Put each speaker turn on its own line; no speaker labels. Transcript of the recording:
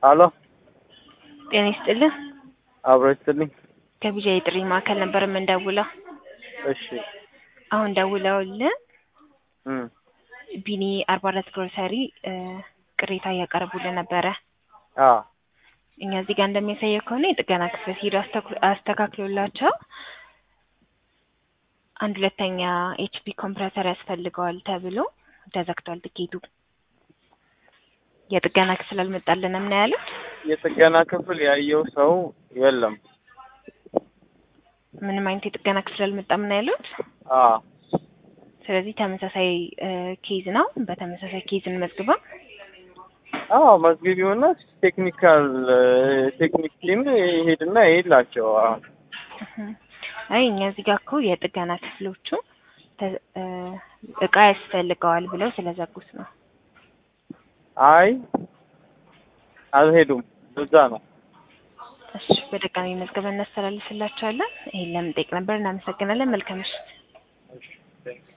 አሎ
ጤና ይስጥልን።
አብሮ ይስጥልኝ።
ከቢጃ የጥሪ ማዕከል ነበር የምንደውለው።
እሺ
አሁን ደውለውልን
እም
ቢኒ አርባ አራት ግሮሰሪ እ ቅሬታ እያቀረቡልን ነበረ።
አ
እኛ እዚህ ጋር እንደሚያሳየው ከሆነ የጥገና ክፍል ሂዶ አስተክ- አስተካክሎላቸው አንድ ሁለተኛ ኤችፒ ኮምፕረሰር ያስፈልገዋል ተብሎ ተዘግቷል ትኬቱ። የጥገና ክፍል አልመጣልንም ነው ያሉት።
የጥገና ክፍል ያየው ሰው የለም።
ምንም አይነት የጥገና ክፍል አልመጣም ነው ያሉት።
አ
ስለዚህ ተመሳሳይ እ ኬዝ ነው። በተመሳሳይ ኬዝ እንመዝግበው።
አዎ መዝግቢውና ቴክኒካል ቴክኒክ ቲም ይሄድና ይሄድላቸው። አዎ
እህ። አይ እኛ እዚህ ጋር እኮ የጥገና ክፍሎቹ ተ- እ እቃ ያስፈልገዋል ብለው ስለዘጉት ነው።
አይ አልሄዱም። እዛ ነው።
እሺ በድጋሚ መዝገብ እናስተላልፍላቸዋለን። ይሄን ለምን ጠይቅ ነበር። እናመሰግናለን። መልካም ምሽት።